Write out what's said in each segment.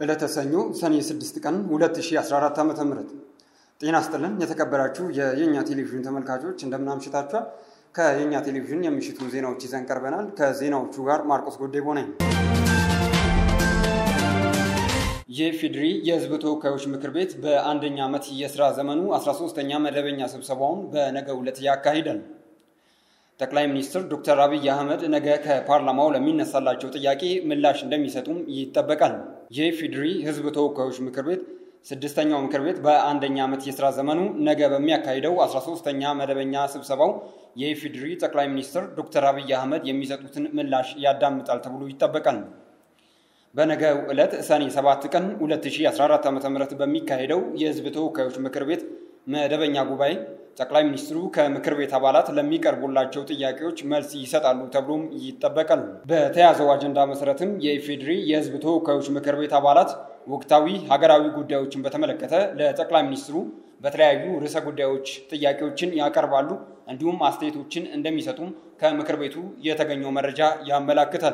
ዕለተ ሰኞ ሰኔ 6 ቀን 2014 ዓ ም ጤና ስጥልን የተከበራችሁ የየኛ ቴሌቪዥን ተመልካቾች እንደምን አምሽታችኋል። ከየኛ ቴሌቪዥን የምሽቱ ዜናዎች ይዘን ቀርበናል። ከዜናዎቹ ጋር ማርቆስ ጎዴቦ ነኝ። የኢፌዴሪ የሕዝብ ተወካዮች ምክር ቤት በአንደኛ ዓመት የሥራ ዘመኑ 13ኛ መደበኛ ስብሰባውን በነገው ዕለት ያካሂዳል። ጠቅላይ ሚኒስትር ዶክተር አብይ አህመድ ነገ ከፓርላማው ለሚነሳላቸው ጥያቄ ምላሽ እንደሚሰጡም ይጠበቃል። የኢፌዴሪ ሕዝብ ተወካዮች ምክር ቤት ስድስተኛው ምክር ቤት በአንደኛ ዓመት የሥራ ዘመኑ ነገ በሚያካሂደው 13ኛ መደበኛ ስብሰባው የኢፌዴሪ ጠቅላይ ሚኒስትር ዶክተር አብይ አህመድ የሚሰጡትን ምላሽ ያዳምጣል ተብሎ ይጠበቃል። በነገው ዕለት ሰኔ 7 ቀን 2014 ዓ ም በሚካሄደው የሕዝብ ተወካዮች ምክር ቤት መደበኛ ጉባኤ ጠቅላይ ሚኒስትሩ ከምክር ቤት አባላት ለሚቀርቡላቸው ጥያቄዎች መልስ ይሰጣሉ ተብሎም ይጠበቃል። በተያዘው አጀንዳ መሰረትም የኢፌዴሪ የሕዝብ ተወካዮች ምክር ቤት አባላት ወቅታዊ ሀገራዊ ጉዳዮችን በተመለከተ ለጠቅላይ ሚኒስትሩ በተለያዩ ርዕሰ ጉዳዮች ጥያቄዎችን ያቀርባሉ። እንዲሁም አስተያየቶችን እንደሚሰጡም ከምክር ቤቱ የተገኘው መረጃ ያመላክታል።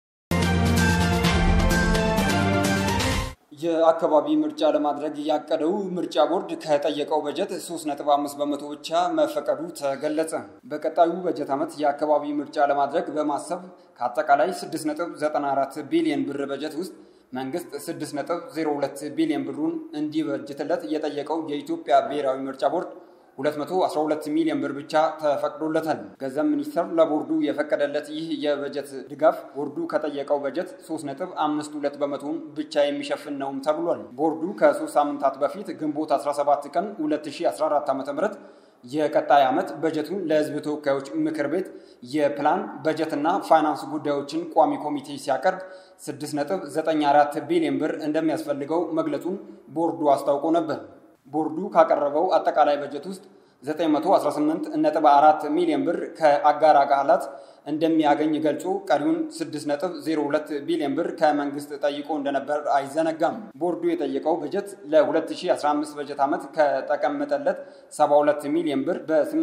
የአካባቢ ምርጫ ለማድረግ ያቀደው ምርጫ ቦርድ ከጠየቀው በጀት 3.5 በመቶ ብቻ መፈቀዱ ተገለጸ። በቀጣዩ በጀት ዓመት የአካባቢ ምርጫ ለማድረግ በማሰብ ከአጠቃላይ 6.94 ቢሊዮን ብር በጀት ውስጥ መንግስት 6.02 ቢሊዮን ብሩን እንዲበጅትለት የጠየቀው የኢትዮጵያ ብሔራዊ ምርጫ ቦርድ 212 ሚሊዮን ብር ብቻ ተፈቅዶለታል። ገንዘብ ሚኒስቴር ለቦርዱ የፈቀደለት ይህ የበጀት ድጋፍ ቦርዱ ከጠየቀው በጀት 3.52 በመቶውን ብቻ የሚሸፍን ነውም ተብሏል። ቦርዱ ከሶስት ሳምንታት በፊት ግንቦት 17 ቀን 2014 ዓ ም የቀጣይ ዓመት በጀቱን ለሕዝብ ተወካዮች ምክር ቤት የፕላን በጀትና ፋይናንስ ጉዳዮችን ቋሚ ኮሚቴ ሲያቀርብ 6.94 ቢሊዮን ብር እንደሚያስፈልገው መግለጹን ቦርዱ አስታውቆ ነበር። ቦርዱ ካቀረበው አጠቃላይ በጀት ውስጥ 918.4 ሚሊዮን ብር ከአጋር አካላት እንደሚያገኝ ገልጾ ቀሪውን 6.02 ቢሊዮን ብር ከመንግስት ጠይቆ እንደነበር አይዘነጋም። ቦርዱ የጠየቀው በጀት ለ2015 በጀት ዓመት ከተቀመጠለት 72 ሚሊዮን ብር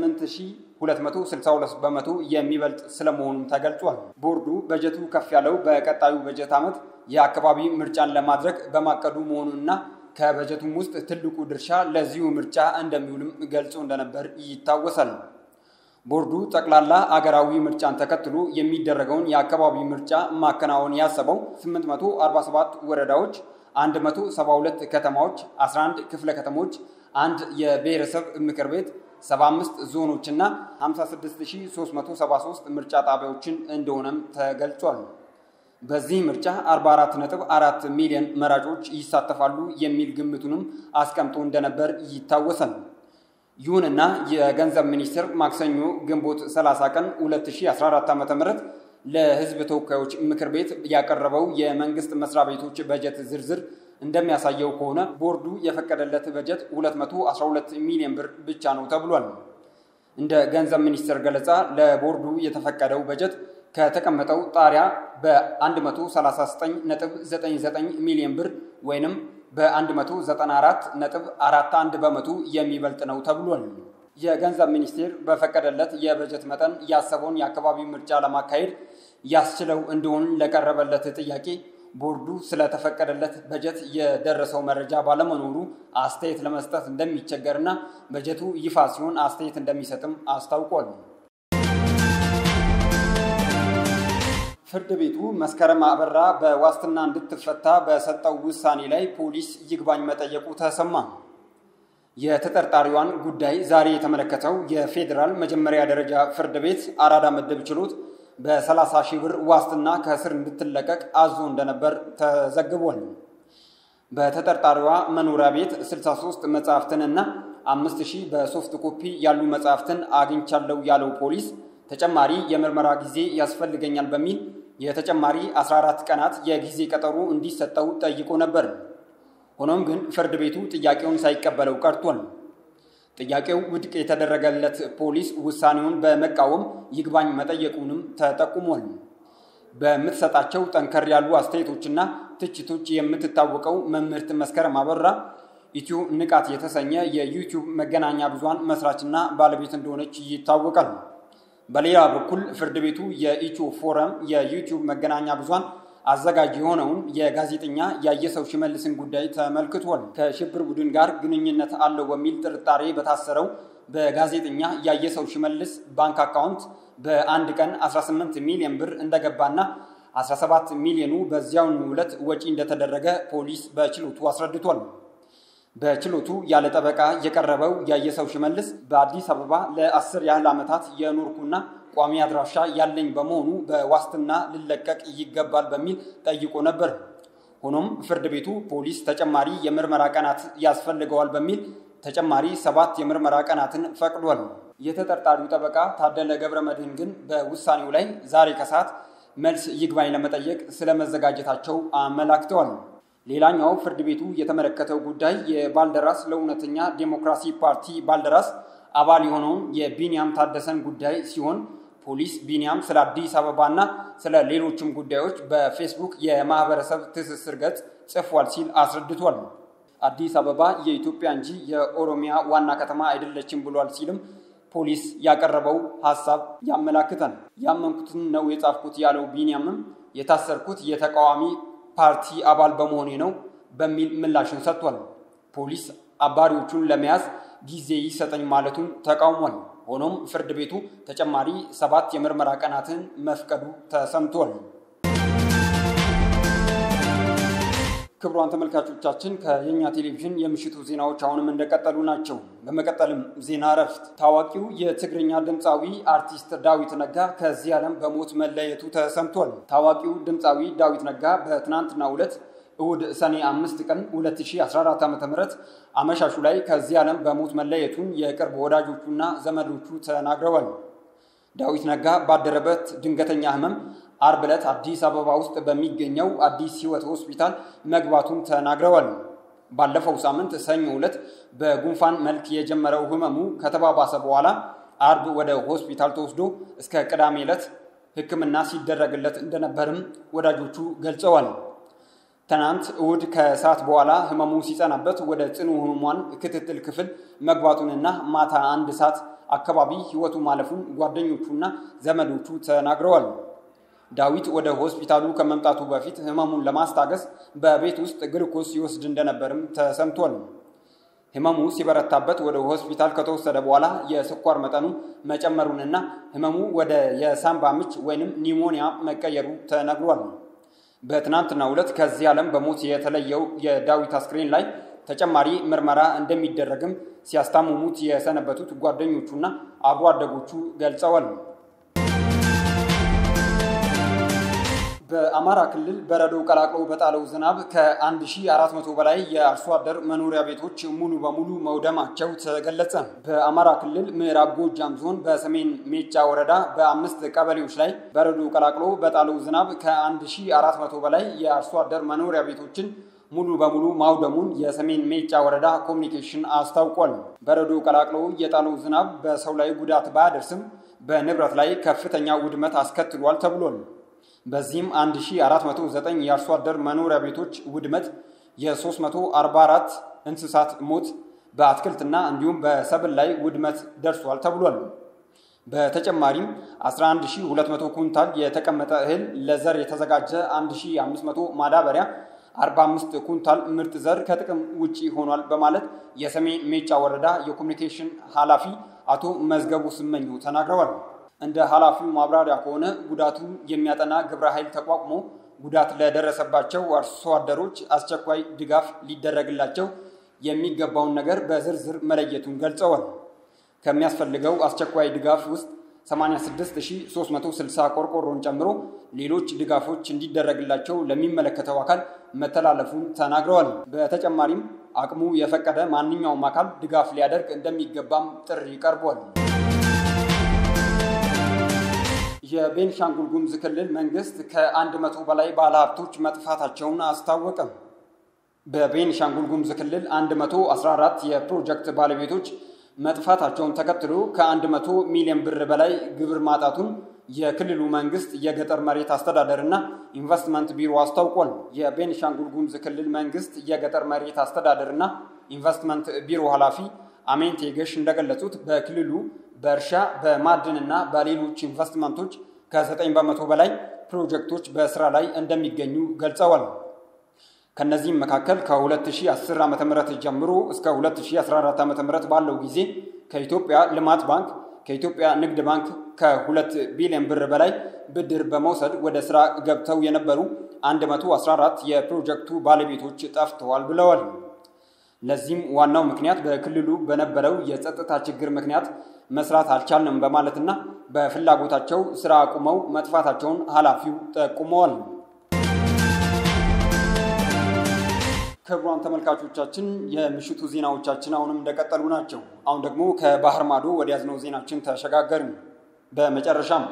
በ8262 በመቶ የሚበልጥ ስለመሆኑም ተገልጿል። ቦርዱ በጀቱ ከፍ ያለው በቀጣዩ በጀት ዓመት የአካባቢ ምርጫን ለማድረግ በማቀዱ መሆኑንና ከበጀቱም ውስጥ ትልቁ ድርሻ ለዚሁ ምርጫ እንደሚውልም ገልጾ እንደነበር ይታወሳል። ቦርዱ ጠቅላላ አገራዊ ምርጫን ተከትሎ የሚደረገውን የአካባቢ ምርጫ ማከናወን ያሰበው 847 ወረዳዎች፣ 172 ከተማዎች፣ 11 ክፍለ ከተሞች፣ አንድ የብሔረሰብ ምክር ቤት፣ 75 ዞኖችና 56373 ምርጫ ጣቢያዎችን እንደሆነም ተገልጿል። በዚህ ምርጫ 44.4 ሚሊዮን መራጮች ይሳተፋሉ የሚል ግምቱንም አስቀምጦ እንደነበር ይታወሳል። ይሁንና የገንዘብ ሚኒስቴር ማክሰኞ ግንቦት 30 ቀን 2014 ዓ ም ለሕዝብ ተወካዮች ምክር ቤት ያቀረበው የመንግስት መስሪያ ቤቶች በጀት ዝርዝር እንደሚያሳየው ከሆነ ቦርዱ የፈቀደለት በጀት 212 ሚሊዮን ብር ብቻ ነው ተብሏል። እንደ ገንዘብ ሚኒስቴር ገለጻ ለቦርዱ የተፈቀደው በጀት ከተቀመጠው ጣሪያ በ139.99 ሚሊዮን ብር ወይንም በ194.41 በመቶ የሚበልጥ ነው ተብሏል። የገንዘብ ሚኒስቴር በፈቀደለት የበጀት መጠን ያሰበውን የአካባቢ ምርጫ ለማካሄድ ያስችለው እንደሆን ለቀረበለት ጥያቄ ቦርዱ ስለተፈቀደለት በጀት የደረሰው መረጃ ባለመኖሩ አስተያየት ለመስጠት እንደሚቸገርና በጀቱ ይፋ ሲሆን አስተያየት እንደሚሰጥም አስታውቋል። ፍርድ ቤቱ መስከረም አበራ በዋስትና እንድትፈታ በሰጠው ውሳኔ ላይ ፖሊስ ይግባኝ መጠየቁ ተሰማ። የተጠርጣሪዋን ጉዳይ ዛሬ የተመለከተው የፌዴራል መጀመሪያ ደረጃ ፍርድ ቤት አራዳ ምድብ ችሎት በ30 ሺህ ብር ዋስትና ከእስር እንድትለቀቅ አዞ እንደነበር ተዘግቧል። በተጠርጣሪዋ መኖሪያ ቤት 63 መጽሐፍትንና 5000 በሶፍት ኮፒ ያሉ መጽሐፍትን አግኝቻለሁ ያለው ፖሊስ ተጨማሪ የምርመራ ጊዜ ያስፈልገኛል በሚል የተጨማሪ 14 ቀናት የጊዜ ቀጠሮ እንዲሰጠው ጠይቆ ነበር። ሆኖም ግን ፍርድ ቤቱ ጥያቄውን ሳይቀበለው ቀርቷል። ጥያቄው ውድቅ የተደረገለት ፖሊስ ውሳኔውን በመቃወም ይግባኝ መጠየቁንም ተጠቁሟል። በምትሰጣቸው ጠንከር ያሉ አስተያየቶችና ትችቶች የምትታወቀው መምህርት መስከረም አበራ ኢትዮ ንቃት የተሰኘ የዩቲዩብ መገናኛ ብዙሃን መስራችና ባለቤት እንደሆነች ይታወቃል። በሌላ በኩል ፍርድ ቤቱ የኢትዮ ፎረም የዩቲዩብ መገናኛ ብዙሃን አዘጋጅ የሆነውን የጋዜጠኛ ያየሰው ሽመልስን ጉዳይ ተመልክቷል። ከሽብር ቡድን ጋር ግንኙነት አለው በሚል ጥርጣሬ በታሰረው በጋዜጠኛ ያየሰው ሽመልስ ባንክ አካውንት በአንድ ቀን 18 ሚሊዮን ብር እንደገባና 17 ሚሊዮኑ በዚያውኑ ዕለት ወጪ እንደተደረገ ፖሊስ በችሎቱ አስረድቷል። በችሎቱ ያለ ጠበቃ የቀረበው ያየሰው ሽመልስ በአዲስ አበባ ለአስር ያህል ዓመታት የኖርኩና ቋሚ አድራሻ ያለኝ በመሆኑ በዋስትና ልለቀቅ ይገባል በሚል ጠይቆ ነበር። ሆኖም ፍርድ ቤቱ ፖሊስ ተጨማሪ የምርመራ ቀናት ያስፈልገዋል በሚል ተጨማሪ ሰባት የምርመራ ቀናትን ፈቅዷል። የተጠርጣሪው ጠበቃ ታደለ ገብረ መድህን ግን በውሳኔው ላይ ዛሬ ከሰዓት መልስ ይግባኝ ለመጠየቅ ስለመዘጋጀታቸው አመላክተዋል። ሌላኛው ፍርድ ቤቱ የተመለከተው ጉዳይ የባልደራስ ለእውነተኛ ዴሞክራሲ ፓርቲ ባልደራስ አባል የሆነውን የቢንያም ታደሰን ጉዳይ ሲሆን ፖሊስ ቢንያም ስለ አዲስ አበባና ስለ ሌሎችም ጉዳዮች በፌስቡክ የማህበረሰብ ትስስር ገጽ ጽፏል ሲል አስረድቷል። አዲስ አበባ የኢትዮጵያ እንጂ የኦሮሚያ ዋና ከተማ አይደለችም ብሏል ሲልም ፖሊስ ያቀረበው ሀሳብ ያመላክታል። ያመንኩትን ነው የጻፍኩት ያለው ቢንያምም የታሰርኩት የተቃዋሚ ፓርቲ አባል በመሆኔ ነው በሚል ምላሽን ሰጥቷል። ፖሊስ አባሪዎቹን ለመያዝ ጊዜ ይሰጠኝ ማለቱን ተቃውሟል። ሆኖም ፍርድ ቤቱ ተጨማሪ ሰባት የምርመራ ቀናትን መፍቀዱ ተሰምቷል። ክቡራን ተመልካቾቻችን ከየኛ ቴሌቪዥን የምሽቱ ዜናዎች አሁንም እንደቀጠሉ ናቸው። በመቀጠልም ዜና እረፍት። ታዋቂው የትግርኛ ድምፃዊ አርቲስት ዳዊት ነጋ ከዚህ ዓለም በሞት መለየቱ ተሰምቷል። ታዋቂው ድምፃዊ ዳዊት ነጋ በትናንትናው ዕለት እሁድ ሰኔ አምስት ቀን 2014 ዓ ም አመሻሹ ላይ ከዚህ ዓለም በሞት መለየቱን የቅርብ ወዳጆቹና ዘመዶቹ ተናግረዋል። ዳዊት ነጋ ባደረበት ድንገተኛ ህመም አርብ ዕለት አዲስ አበባ ውስጥ በሚገኘው አዲስ ህይወት ሆስፒታል መግባቱን ተናግረዋል። ባለፈው ሳምንት ሰኞ ዕለት በጉንፋን መልክ የጀመረው ህመሙ ከተባባሰ በኋላ አርብ ወደ ሆስፒታል ተወስዶ እስከ ቅዳሜ ዕለት ሕክምና ሲደረግለት እንደነበርም ወዳጆቹ ገልጸዋል። ትናንት እሁድ ከሰዓት በኋላ ህመሙ ሲጸናበት ወደ ጽኑ ህሙማን ክትትል ክፍል መግባቱንና ማታ አንድ ሰዓት አካባቢ ህይወቱ ማለፉን ጓደኞቹና ዘመዶቹ ተናግረዋል። ዳዊት ወደ ሆስፒታሉ ከመምጣቱ በፊት ህመሙን ለማስታገስ በቤት ውስጥ ግልኮስ ይወስድ እንደነበርም ተሰምቷል። ህመሙ ሲበረታበት ወደ ሆስፒታል ከተወሰደ በኋላ የስኳር መጠኑ መጨመሩንና ህመሙ ወደ የሳምባ ምች ወይንም ኒሞኒያ መቀየሩ ተነግሯል። በትናንትናው ዕለት ከዚህ ዓለም በሞት የተለየው የዳዊት አስክሬን ላይ ተጨማሪ ምርመራ እንደሚደረግም ሲያስታምሙት የሰነበቱት ጓደኞቹና አብሮ አደጎቹ ገልጸዋል። በአማራ ክልል በረዶ ቀላቅሎ በጣለው ዝናብ ከ1400 በላይ የአርሶ አደር መኖሪያ ቤቶች ሙሉ በሙሉ መውደማቸው ተገለጸ። በአማራ ክልል ምዕራብ ጎጃም ዞን በሰሜን ሜጫ ወረዳ በአምስት ቀበሌዎች ላይ በረዶ ቀላቅሎ በጣለው ዝናብ ከ1400 በላይ የአርሶ አደር መኖሪያ ቤቶችን ሙሉ በሙሉ ማውደሙን የሰሜን ሜጫ ወረዳ ኮሚኒኬሽን አስታውቋል። በረዶ ቀላቅሎ የጣለው ዝናብ በሰው ላይ ጉዳት ባያደርስም በንብረት ላይ ከፍተኛ ውድመት አስከትሏል ተብሏል። በዚህም 1409 የአርሶ አደር መኖሪያ ቤቶች ውድመት፣ የ344 እንስሳት ሞት፣ በአትክልትና እንዲሁም በሰብል ላይ ውድመት ደርሷል ተብሏል። በተጨማሪም 11200 ኩንታል የተቀመጠ እህል፣ ለዘር የተዘጋጀ 1500 ማዳበሪያ 45 ኩንታል ምርጥ ዘር ከጥቅም ውጪ ሆኗል በማለት የሰሜን ሜጫ ወረዳ የኮሚኒኬሽን ኃላፊ አቶ መዝገቡ ስመኘው ተናግረዋል። እንደ ኃላፊው ማብራሪያ ከሆነ ጉዳቱን የሚያጠና ግብረ ኃይል ተቋቁሞ ጉዳት ለደረሰባቸው አርሶ አደሮች አስቸኳይ ድጋፍ ሊደረግላቸው የሚገባውን ነገር በዝርዝር መለየቱን ገልጸዋል። ከሚያስፈልገው አስቸኳይ ድጋፍ ውስጥ 86360 ቆርቆሮን ጨምሮ ሌሎች ድጋፎች እንዲደረግላቸው ለሚመለከተው አካል መተላለፉን ተናግረዋል። በተጨማሪም አቅሙ የፈቀደ ማንኛውም አካል ድጋፍ ሊያደርግ እንደሚገባም ጥሪ ቀርቧል። የቤንሻንጉል ጉሙዝ ክልል መንግስት ከአንድ መቶ በላይ ባለሀብቶች መጥፋታቸውን አስታወቀ። በቤንሻንጉል ጉሙዝ ክልል 114 የፕሮጀክት ባለቤቶች መጥፋታቸውን ተከትሎ ከ100 ሚሊዮን ብር በላይ ግብር ማጣቱን የክልሉ መንግስት የገጠር መሬት አስተዳደርና ኢንቨስትመንት ቢሮ አስታውቋል። የቤንሻንጉል ጉሙዝ ክልል መንግስት የገጠር መሬት አስተዳደርና ኢንቨስትመንት ቢሮ ኃላፊ አሜንቴ ገሽ እንደገለጹት በክልሉ በእርሻ በማዕድንና በሌሎች ኢንቨስትመንቶች ከ9 በመቶ በላይ ፕሮጀክቶች በስራ ላይ እንደሚገኙ ገልጸዋል። ከነዚህም መካከል ከ2010 ዓ ም ጀምሮ እስከ 2014 ዓ ም ባለው ጊዜ ከኢትዮጵያ ልማት ባንክ ከኢትዮጵያ ንግድ ባንክ ከሁለት ቢሊዮን ብር በላይ ብድር በመውሰድ ወደ ስራ ገብተው የነበሩ 114 የፕሮጀክቱ ባለቤቶች ጠፍተዋል ብለዋል። ለዚህም ዋናው ምክንያት በክልሉ በነበረው የጸጥታ ችግር ምክንያት መስራት አልቻልንም በማለትና በፍላጎታቸው ስራ አቁመው መጥፋታቸውን ኃላፊው ጠቁመዋል። ክቡራን ተመልካቾቻችን የምሽቱ ዜናዎቻችን አሁንም እንደቀጠሉ ናቸው። አሁን ደግሞ ከባህር ማዶ ወደ ያዝነው ዜናችን ተሸጋገርን። በመጨረሻም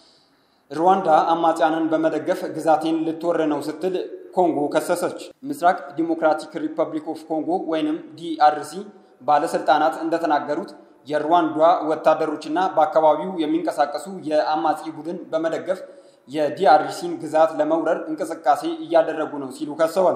ሩዋንዳ አማጽያንን በመደገፍ ግዛቴን ልትወር ነው ስትል ኮንጎ ከሰሰች። ምስራቅ ዲሞክራቲክ ሪፐብሊክ ኦፍ ኮንጎ ወይንም ዲአርሲ ባለስልጣናት እንደተናገሩት የሩዋንዳ ወታደሮችና በአካባቢው የሚንቀሳቀሱ የአማጺ ቡድን በመደገፍ የዲአርሲን ግዛት ለመውረር እንቅስቃሴ እያደረጉ ነው ሲሉ ከሰዋል።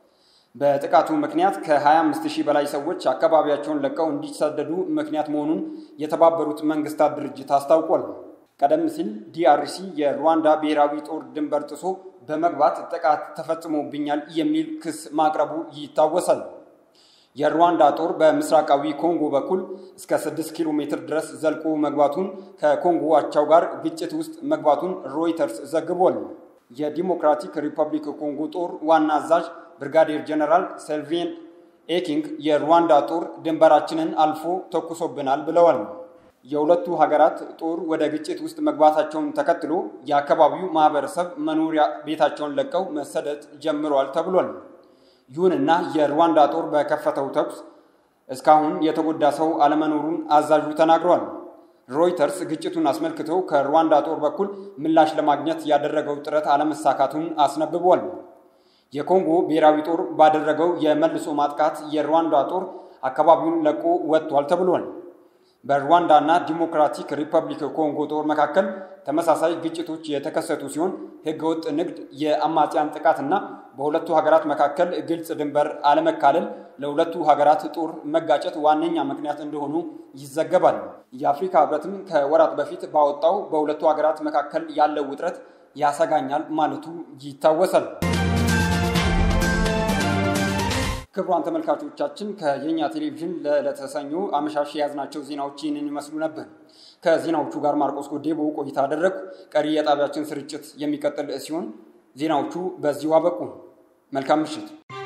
በጥቃቱ ምክንያት ከ25 ሺህ በላይ ሰዎች አካባቢያቸውን ለቀው እንዲሰደዱ ምክንያት መሆኑን የተባበሩት መንግስታት ድርጅት አስታውቋል። ቀደም ሲል ዲአርሲ የሩዋንዳ ብሔራዊ ጦር ድንበር ጥሶ በመግባት ጥቃት ተፈጽሞብኛል የሚል ክስ ማቅረቡ ይታወሳል። የሩዋንዳ ጦር በምስራቃዊ ኮንጎ በኩል እስከ 6 ኪሎ ሜትር ድረስ ዘልቆ መግባቱን ከኮንጎ አቻው ጋር ግጭት ውስጥ መግባቱን ሮይተርስ ዘግቧል። የዲሞክራቲክ ሪፐብሊክ ኮንጎ ጦር ዋና አዛዥ ብርጋዴር ጀነራል ሰልቬን ኤኪንግ የሩዋንዳ ጦር ድንበራችንን አልፎ ተኩሶብናል ብለዋል። የሁለቱ ሀገራት ጦር ወደ ግጭት ውስጥ መግባታቸውን ተከትሎ የአካባቢው ማህበረሰብ መኖሪያ ቤታቸውን ለቀው መሰደድ ጀምረዋል ተብሏል። ይሁንና የሩዋንዳ ጦር በከፈተው ተኩስ እስካሁን የተጎዳ ሰው አለመኖሩን አዛዡ ተናግረዋል። ሮይተርስ ግጭቱን አስመልክቶ ከሩዋንዳ ጦር በኩል ምላሽ ለማግኘት ያደረገው ጥረት አለመሳካቱን አስነብቧል። የኮንጎ ብሔራዊ ጦር ባደረገው የመልሶ ማጥቃት የሩዋንዳ ጦር አካባቢውን ለቆ ወጥቷል ተብሏል። በሩዋንዳ እና ዲሞክራቲክ ሪፐብሊክ ኮንጎ ጦር መካከል ተመሳሳይ ግጭቶች የተከሰቱ ሲሆን ህገወጥ ንግድ፣ የአማጽያን ጥቃትና በሁለቱ ሀገራት መካከል ግልጽ ድንበር አለመካለል ለሁለቱ ሀገራት ጦር መጋጨት ዋነኛ ምክንያት እንደሆኑ ይዘገባል። የአፍሪካ ህብረትም ከወራት በፊት ባወጣው በሁለቱ ሀገራት መካከል ያለው ውጥረት ያሰጋኛል ማለቱ ይታወሳል። ክቡራን ተመልካቾቻችን ከየኛ ቴሌቪዥን ለዕለተ ሰኞ አመሻሽ የያዝናቸው ዜናዎች ይህንን ይመስሉ ነበር። ከዜናዎቹ ጋር ማርቆስ ጎዴቦ ቆይታ አደረግኩ። ቀሪ የጣቢያችን ስርጭት የሚቀጥል ሲሆን ዜናዎቹ በዚሁ አበቁ። መልካም ምሽት።